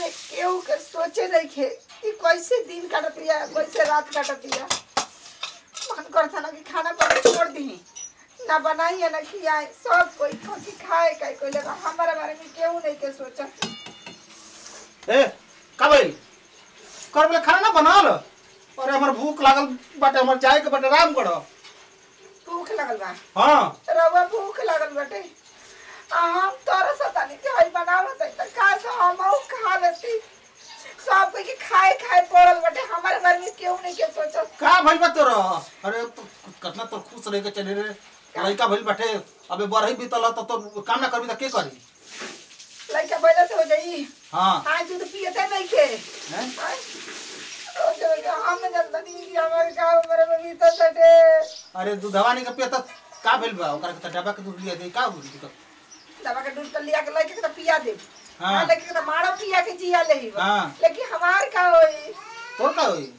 में केहू के सोचे नहीं खे कि कैसे दिन काटतिया कैसे रात काटतिया मन करता ना कि खाना पर छोड़ दी ना बनाई ना खियाई सब कोई कथी खाए का कोई लगा हमारे बारे में केहू नहीं के सोचा ए का भइल कर बोले खाना ना बनल अरे हमर भूख लागल बाटे हमर जाए के बाटे आराम करो भूख लगल बा हाँ रवा भूख लगल बाटे आ हम तोरा सतानी के हई बनावत है त का से हम खा लेती सब कोई के खाए खाए पड़ल बाटे हमारे बारे में केहू नहीं के सोचत का भइल बा तोरा अरे तो कितना तो खुश रह के चले रे लड़का भइल बाटे अबे बरही बीतल त तो काम ना करबी त के करी लड़का बैला से हो जाई हाँ आज दूध पियते नहीं खे हैं? आय, रोज रोज हम जनता नहीं कि हमारे गाँव मेरे में भी तो सटे अरे दूधवा नहीं के पिया त का भइल बा ओकरा के त डब्बा के दूध लिया दे का बोली तो दवा के दूध तो लिया के लड़के के तो पिया दे हाँ। हाँ लड़के के तो मारो पिया के जिया ले ही हाँ। लेकिन हमार का होई तोर का होई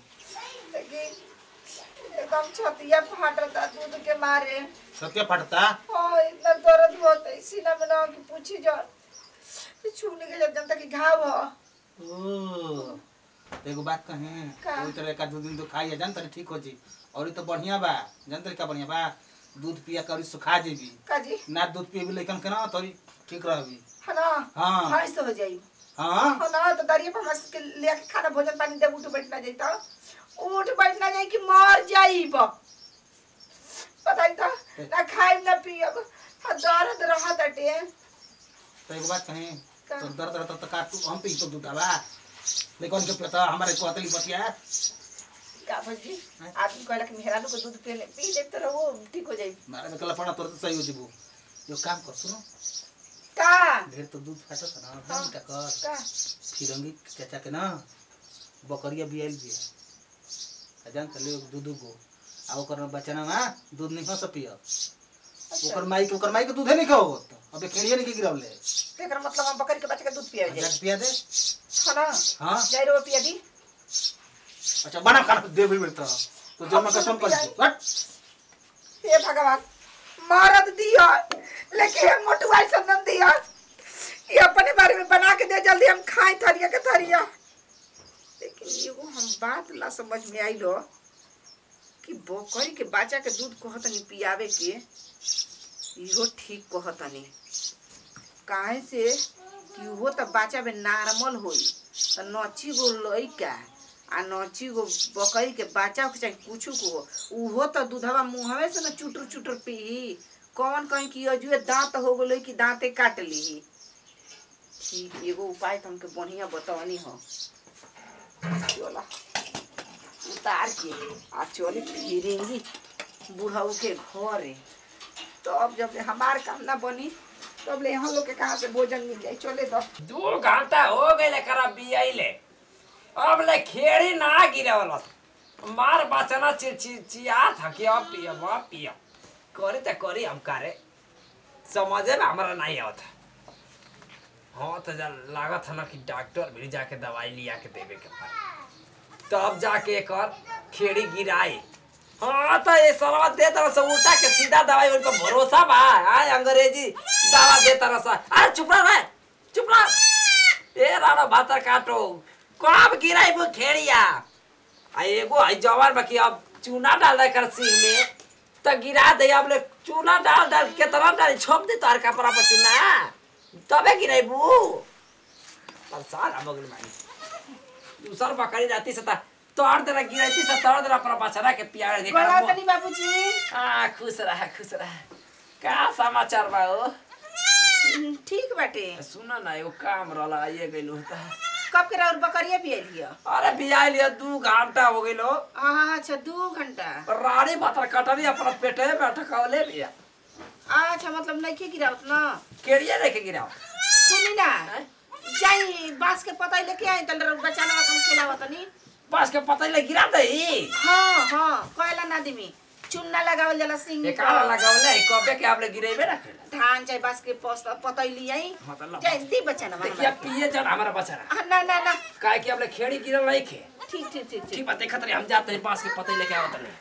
लेकिन एकदम छतिया फाटता दूध के मारे सत्य फटता हाँ इतना दर्द होता है सीना में ना कि पूछी जो छूने के जब जनता की घाव हो ओ तो एगो बात कहें का? कोई तरह का दो दिन तो खाइए जान तनी ठीक हो जी और ई तो बढ़िया बा जान तरी का बढ़िया बा दूध पिया करी सुखा जेबी काजी ना दूध पिएबी लेकिन के ना तोरी ठीक रहबी है ना हाँ। हाँ ऐसे हो जाई हाँ हाँ ना तो दरिया पर मस्त के ले के खाना भोजन पानी दे उठ बैठना जाई तो उठ बैठना जाई कि मर जाई बताई तो ना खाई ना पियब हाँ दर्द रहा तटे तो एगो बात कहें का? तो दर्द रहता तो का तू हम पी तो दूध आवा लेकिन के पता हमारे को हतली बतिया का भजी आदमी कहला कि मेहरानू को दूध पी ले पी ले तो रहो ठीक हो जाई मारे में कला पड़ा तोर तो सही हो जीबू जो काम कर सुनो का ढेर तो दूध फाटत ना हाँ। हम का कर का फिरंगी चाचा के ना बकरिया बियाइल बिया आ जान तले दूध गो आ ओकर बचना ना दूध नहीं हो सपिया ओकर माई के ओकर माई के दूधे नहीं खाओ अबे खेड़िए नहीं के गिरावले तेकर मतलब हम बकरी के बच्चे का दूध पिया जाए जाके पिया दे है ना हाँ जाई रो पिया दी अच्छा बना खाना दे भी बेटा तो जब मैं कसम कर हट हे भगवान मारत दिया लेकिन ये मोटवाई संदन दिया ये अपने बारे में बना के दे जल्दी हम खाए थरिया के थरिया लेकिन एगो हम बात ला समझ में आई लो कि बकरी के बच्चा के दूध कहतनी पियावे के इहो ठीक कहतनी काहे से कि वो तो बच्चा में नॉर्मल होई तो नची गो लइका आ नची गो बकरी के बच्चा के चाहे कुछ को उहो तो दूधवा मुहवे से न चुटर चुटर पी कौन कहीं कि अजुए दांत हो गेलो कि दांते काट ली ठीक एगो उपाय तो हमके बढ़िया बतवनी हो चला उतार के आ चली फिरेंगी बुढ़ऊ के घरे तो अब जब हमार काम ना बनी तब ले यहाँ लोग के कहाँ से भोजन मिल जाए चले तो दू घंटा हो गए करा बियाइले अब ले खेड़ी ना गिरवल मार बचना चिचिया था कि अब पिया अब पिया करे तो करी हम करे समझे में हमारा नहीं आवत हाँ तो जा लागत है ना कि डॉक्टर भी जाके दवाई लिया के देवे के पड़ी तब जाके कर खेड़ी गिराई हाँ तो ये सरवा दे तरह से उल्टा के सीधा दवाई उन पर भरोसा बा आय अंग्रेजी दवा दे तरह से अरे चुप रह रे चुप रह ए राणा भातर काटो कब गिराई वो खेड़िया आ एगो है जवान बाकी अब चूना डाल दे कर सिंह में तो गिरा दे अब ले चूना डाल डाल के तरह डाल छोप दे तार कपड़ा पर चूना तबे गिराई बू परेशान हम अगले मानी दूसर बकरी जाती से तोड़ देना गिराती से तोड़ देना अपना बछड़ा के प्यार बोला देखा तनी बाबूजी हाँ खुश रहा खुश रहा का समाचार बा ओ हम्म, ठीक बाटे सुन ना एगो काम रहला ये गइलो त कब के और बकरिया भी आई लिया अरे बियाह लिया दू घंटा हो गइलो अच्छा दू घंटा रानी भातर कटरी अपना पेटे में अटकावले बिया अच्छा मतलब नहीं गिरावत ना केड़िया लेके गिराओ सुनी ना हैं? जाई बांस के पता लेके आई तल बचाना कम खेलावत नहीं बस के पता ले गिरा दई हाँ हाँ कहला ना दिमी चुन्ना लगावल जाला सिंह ये काला लगावले कबे के आपले गिरेबे ना केला धान चाहे बांस के पोस पता लियाई हाँ तो ला। जाई दी बचाना देखिए पिए जन हमारा बचरा ना ना ना काहे कि आपले खेड़ी गिरल नहीं खे ठीक ठीक ठीक ठीक ठीक बात देखत रही हम जाते हैं बांस के पता लेके आवत नहीं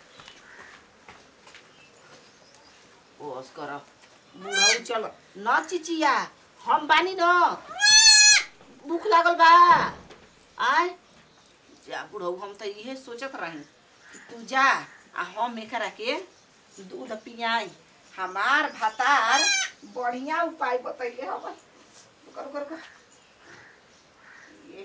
ओस कर बुढ़ऊ चल न चिचिया हम बानी न भूख लागल बा आय जा बुढ़ऊ हम तो इहे सोचत रही कि तू जा आ हम एकरा के दूध पियाई हमार भातार बढ़िया उपाय बतैले हम कर कर कर ये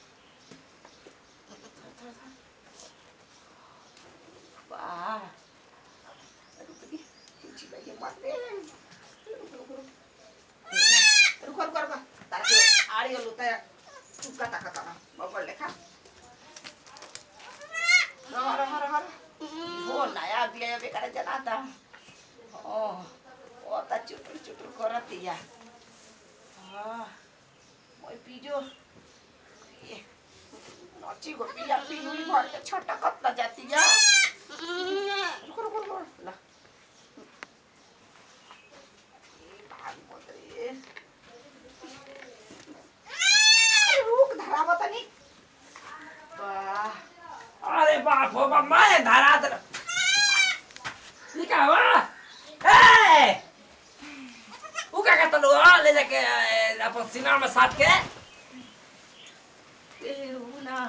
वाह रुक दी तुझी लगे मारते रुक रुक रुक रुक रुक रुक तार के आड़ी लुता चुका ताका ताना बबल लेखा रह रह रह हो नया बिया बेकार जनाता ओ ओ ता चुटुर चुटुर करतिया हाँ मोय पीजो ये नची गो पिया पीनुई भर के छोटा कत्ता जातिया रुक रुक रुक रुक ला ए भाग मत रे अरे रुक धरावा तनी वाह अरे बाप हो बाप मैं धरा दे ये क्या हुआ ए वो क्या कहता लो हाँ, ले जाके ए, अपन सीना में साट के ए ऊ ना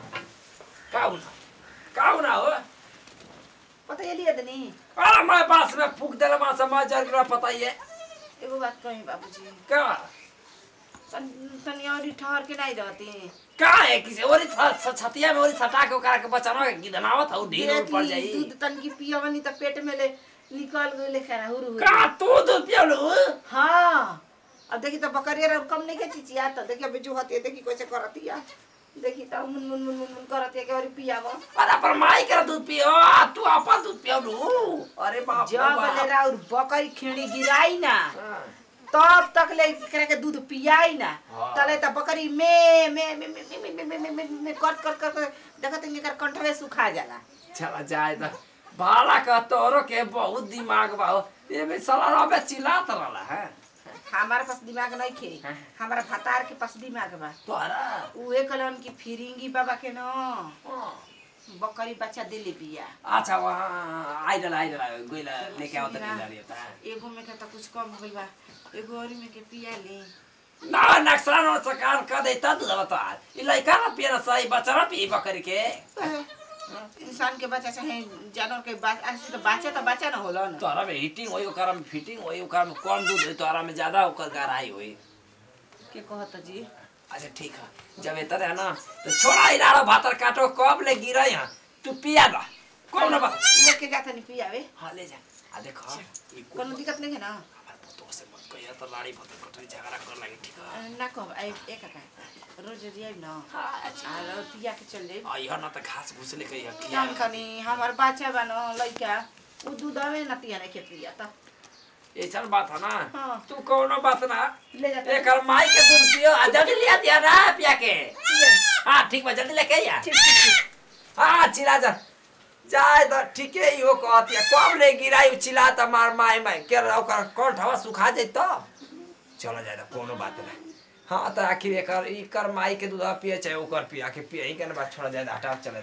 का हुआ का हुआ हो पता ये लिए दनी अरे मैं बास में फूक देला मां समझ जर के पता ही है एगो बात कही बाबूजी क्या तन तनी और ठहर के नहीं रहती का है किसी और छतिया में और सटा के ओकरा के बचाना के गिदनावत हो ढील उल पड़ जाई दूध तन की पियवनी त पेट में ले निकल गई खरा हुरु हुरु। का तू दूध पियलू हाँ अब देखी तो बकरिया और कम नहीं के चिचिया तो देखी अबे जो हती देखी कैसे करतिया देखी तो मुन मुन मुन मुन मुन करतिया के और पियावा अरे पर माई कर दूध पियो आ, तू अपन दूध पियलू अरे बाप रे जब बाप। ले रहा और बकरी खेड़ी गिराई ना हाँ। तब तक ले करे के दूध पियाई ना हाँ। तले त बकरी में में में में में में में में में में कट कट कट देखत इनकर कंठवे सुखा जाला चला जाए तो भाड़ा का तोरो के बहुत दिमाग बा हो। ये भी साला रबे चिल्लात रहला है हमारे पास दिमाग नहीं खे हाँ। हमारा भतार के पास दिमाग बा तोरा उहे कलन की फिरिंगी बाबा के न बकरी बच्चा देले बिया अच्छा वहाँ आइडल आइडल गइला लेके आओ त सुनिना। ले लियो ता एगो में के त कुछ कम हो गइल बा एगो औरी में के पिया ले ना नक्शा न सकार कर दे त दूध बता ई लइका न पिए सही बच्चा न पी बकरी के इंसान के बच्चा चाहे जानवर के बच्चा तो बच्चा तो बच्चा न होला न तोरा में हीटिंग होई ओकरा में फिटिंग होई ओकरा में कम दूध होई तोरा में ज्यादा ओकर गहराई होई के कहत जी अच्छा ठीक है जब इतर है ना तो छोड़ा ही रहा भातर काटो कब ले गिरा यहाँ तू पिया दा कौन ना बात लेके जाता नहीं पियावे हाँ ले जा आ देखो ये कुल कोनो दिक्कत नहीं है ना हमारे पुतों से मत कहिए तो लाड़ी भतर कटरी झगड़ा कर लगे ठीक है ना कह आई एक का रोज रियाई न हाँ अच्छा आ रो पिया के चल जाई आ यह ना तो घास घूस ले कहिए काम कनी हमार बच्चा बा न लइका उ दूधवे न पिया नहीं के पिया त ऐसा बात है ना हाँ। तू कौनो बात ना ले जाता एक माई के दूध पियो आ जल्दी लिया दिया ना पिया के पिया। हाँ ठीक बा जल्दी लेके आइया ठीक ठीक ठीक हाँ चिल्ला जा जाए तो ठीके ही हो कहती है कब ले गिराई चिल्ला तो मार माई माई के ओकर कंठ हवा सुखा जाए तो चलो जाए तो कोनो बात नहीं हाँ तो आखिर एकर इकर माई के दूध पिए चाहे ओकर पिया के पिए ही के ना बात छोड़ा जाए तो हटा चले